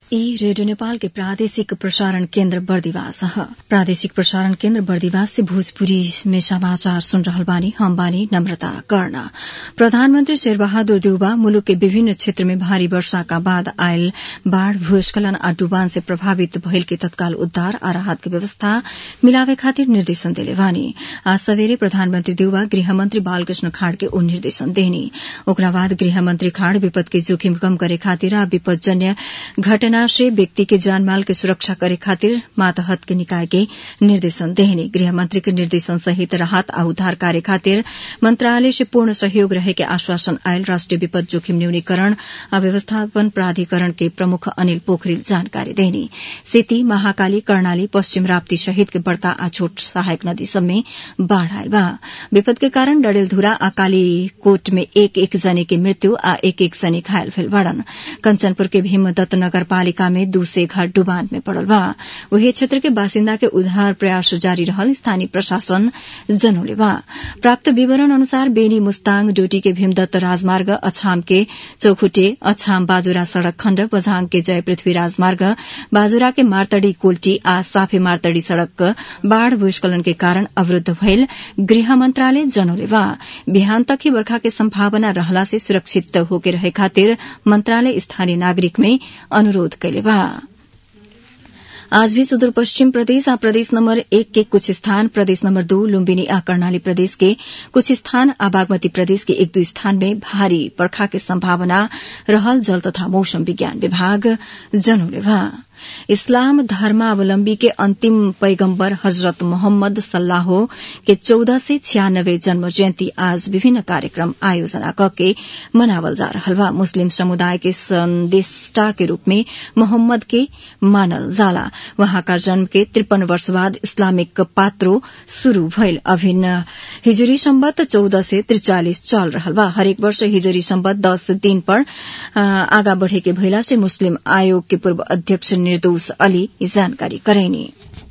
ई रेडियो नेपाल के प्रादेशिक प्रसारण केन्द्र बर्दिवास ह प्रादेशिक प्रसारण केन्द्र बर्दिवास से भोजपुरी में समाचार सुन रहल बानी हम बानी नम्रता कर्ण प्रधानमन्त्री शेरबहादुर देउबा मुलुक के विभिन्न क्षेत्र में भारी वर्षाका बाद आयल बाढ़ भूस्खलन आ डुबान से प्रभावित भइल के तत्काल उद्धार आ राहत के व्यवस्था मिलावे खातिर निर्देशन देले बानी आज सवेरे प्रधानमन्त्री देउबा गृहमन्त्री बालकृष्ण खाड़ के उ निर्देशन देनी ओकरा बाद गृहमन्त्री खाड़ विपद के जोखिम कम करे खातिर आ विपदजन्य घटना से व्यक्ति के जानमाल के सुरक्षा करे खातिर मातहत के निकाय के निर्देशन देहनी गृहमंत्री के निर्देशन सहित राहत आ उद्धार कार्य खातिर मंत्रालय से पूर्ण सहयोग रहे के आश्वासन आयल राष्ट्रिय विपद जोखिम न्यूनीकरण आ व्यवस्थापन प्राधिकरण के प्रमुख अनिल पोखरेल जानकारी देहनी सेती महाकाली कर्णाली पश्चिम राप्ती सहित के बड़का आ छोट सहायक नदी सब में बाढ़ आयल बा विपद के कारण डडेलधुरा आ कालीकोट में एक एक जने के मृत्यु आ एक एक जने घायल भेल बाड़न कंचनपुर के भीमदत्त नगरपालिका पालिका में दूसरे घर डुबान में पड़ल बा वही क्षेत्र के बासिन्दा के उद्धार प्रयास जारी रहल स्थानीय प्रशासन जनौले बा प्राप्त विवरण अनुसार बेनी मुस्ताङ डोटी के भीमदत्त राजमार्ग अछाम के चौखुटे अछाम बाजुरा सड़क खण्ड बझाङ के जय पृथ्वी राजमार्ग बाजुरा के मार्तडी कोल्टी आ साफे मार्तडी सड़क बाढ़ भूस्खलन के कारण अवरूद्ध भइल गृह मन्त्रालय जनौले बा बिहान तक ही बर्खा के सम्भावना रहला से सुरक्षित होके रहे खातिर मन्त्रालय स्थानीय नागरिक में अनुरोध कैले बा आज भी सुदूरपश्चिम प्रदेश आ प्रदेश नम्बर एक के कुछ स्थान प्रदेश नम्बर दो लुम्बिनी आ कर्णाली प्रदेश के कुछ स्थान आ बागमती प्रदेश के एक दू स्थान में भारी बर्खा के सम्भावना रहल जल तथा मौसम विज्ञान विभाग जनौले बा इस्लाम धर्मावलम्बी के अंतिम पैगम्बर हजरत मोहम्मद सल्लाहो के चौदह से छियानब्बे जन्म जयन्ती आज विभिन्न कार्यक्रम आयोजना कके मनावल जा रहल बा मुस्लिम समुदाय के संदेष्टा के रूप में मोहम्मद के मानल जाला वहाँका जन्म के त्रिपन वर्ष बाद इस्लामिक पात्रो शुरू भइल अभिन्न हिजरी सम्बत चौदह से त्रिचालिस चल रहल बा हरेक वर्ष हिजरी सम्बत दस दिन पर आगा बढ़े के भइला से मुस्लिम आयोग के पूर्व अध्यक्ष निर्दोष अली जानकारी करैनी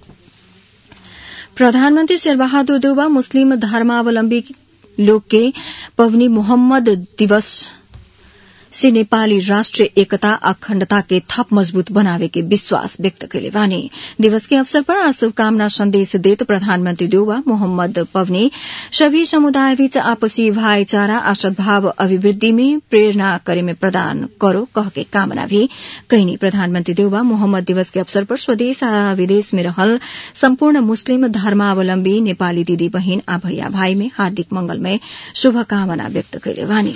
प्रधानमन्त्री शेरबहादुर देउबा मुस्लिम धर्मावलम्बी लोग के पवनी मोहम्मद दिवस से नेपाली राष्ट्रिय एकता अखण्डता के थप मजबूत बनावे के विश्वास व्यक्त कैले बानी दिवस के अवसर पर आज शुभकामना संदेश देत प्रधानमन्त्री देउबा मोहम्मद पवनी सभी समुदाय बीच आपसी भाईचारा आ सद्भाव अभिवृद्धि में प्रेरणा करे में प्रदान करो कह के कामना भी कैनी प्रधानमन्त्री देउबा मोहम्मद दिवस के अवसर पर स्वदेश आ विदेश में रहल सम्पूर्ण मुस्लिम धर्मावलम्बी नेपाली दिदी बहिन आ भैया भाई में हार्दिक मंगलमय शुभकामना व्यक्त कैले बानी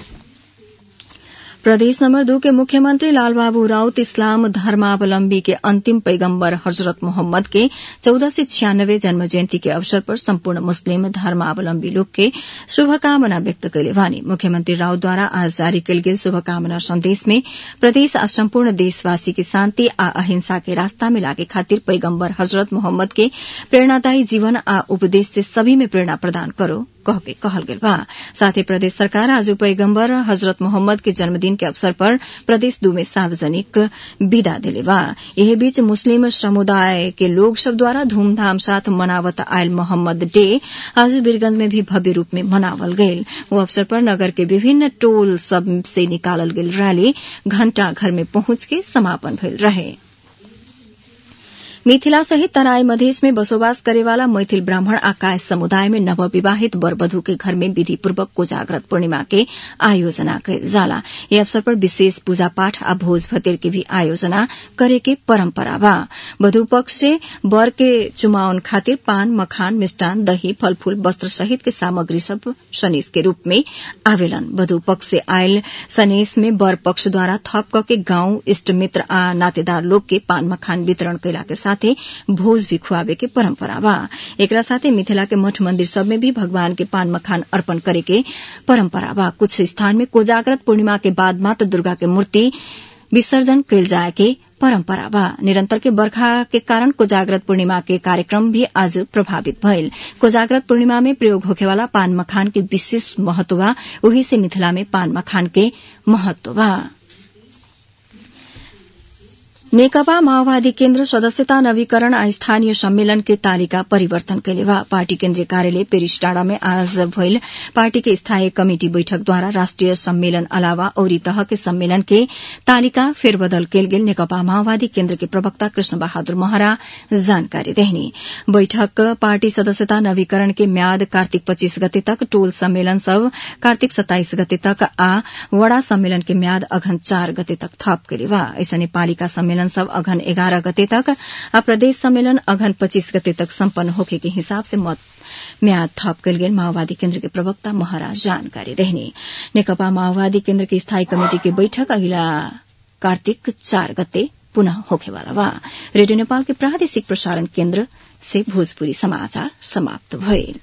प्रदेश नम्बर दो के मुख्यमंत्री लालबाबू राउत इस्लाम धर्मावलम्बी के अंतिम पैगम्बर हजरत मोहम्मद के चौदह से छियानब्बे जन्म जयन्ती के अवसर पर सम्पूर्ण मुस्लिम धर्मावलम्बी लोग के शुभकामना व्यक्त कैले वानी मुख्यमंत्री राउतद्वारा आज जारी कयल गेल शुभकामना संदेश में प्रदेश आ सम्पूर्ण देशवासी के शान्ति आ अहिंसा के रास्ता में लागे खातिर पैगम्बर हजरत मोहम्मद के प्रेरणादायी जीवन आ उपदेश से सभी में प्रेरणा प्रदान करो कह के कहल गेल बा साथै प्रदेश सरकार आज पैगम्बर हजरत मोहम्मद के जन्मदिन के अवसर पर प्रदेश दू में सार्वजनिक विदा दिले बा यही बीच मुस्लिम समुदाय के लोग सब द्वारा धूमधाम साथ मनावत आयल मोहम्मद डे आज वीरगंज में भी भव्य रूप में मनावल गयल वो अवसर पर नगर के विभिन्न टोल सब से निकालल गेल रैली घंटा घर में पहुंच के समापन भेल रहे मिथिला सहित तराई मधेश में बसोबास करेवाला मैथिल ब्राह्मण आ काय समुदाय में नवविवाहित बरबधु के घर में विधिपूर्वक कोजाग्रत पूर्णिमा के आयोजना कयल जाला यह अवसर पर विशेष पूजा पाठ आ भोज भतेर के भी आयोजना करे के परम्परा बा वधु पक्ष से वर के चुमावन खातिर पान मखान मिष्टान दही फलफूल वस्त्र सहित के सामग्री सब सनेस के रूप में आवेलन वधु पक्ष से आयल सनेस में वर पक्ष द्वारा थप क के गांव इष्ट मित्र आ नातेदार लोग के पान मखान वितरण कैला के साथे भोज भी खुआवे के परम्परा बा एकरा साथे मिथिला के मठ मंदिर सब में भी भगवान के पान मखान अर्पण करे के परम्परा बा कुछ स्थान में कोजाग्रत पूर्णिमा के बाद मात्र दुर्गा के मूर्ति विसर्जन कैल जाए के परम्परा बा निरंतर के बर्खा के कारण कोजाग्रत पूर्णिमा के कार्यक्रम भी आज प्रभावित भइल कोजाग्रत पूर्णिमा में प्रयोग होखेवाला पान मखान के विशेष महत्व बा वही से मिथिला में पान मखान के महत्व बा नेकपा माओवादी केन्द्र सदस्यता नवीकरण आ स्थानीय सम्मेलन के तालिका परिवर्तन कैले बा पार्टी केन्द्रीय कार्यालय पेरिस डाँडा में आज भइल पार्टी के स्थायी कमिटी बैठक द्वारा राष्ट्रिय सम्मेलन अलावा औरी तह के सम्मेलन के तालिका फेरबदल कैल गेल नेकपा माओवादी केन्द्र के प्रवक्ता कृष्ण बहादुर महरा जानकारी देहनी बैठक पार्टी सदस्यता नवीकरण के म्याद कार्तिक पच्चीस गते तक टोल सम्मेलन सब कार्तिक सत्ताइस गते तक आ वड़ा सम्मेलन के म्याद अघन चार गते तक थप कैले बा ऐसने पालिका सम्मेलन सब अघन एघारह गते तक आ प्रदेश सम्मेलन अघन पच्चीस गते तक सम्पन्न होखे के हिसाब से मत म्याद थप कैल गेल माओवादी केन्द्र के प्रवक्ता महाराज जानकारी देहनी नेकपा माओवादी केन्द्र के स्थायी कमेटी के बैठक अगिला कार्तिक चार गते पुनः होखेवाला बा रेडियो नेपाल के प्रादेशिक प्रसारण केन्द्र से भोजपुरी समाचार समाप्त भइल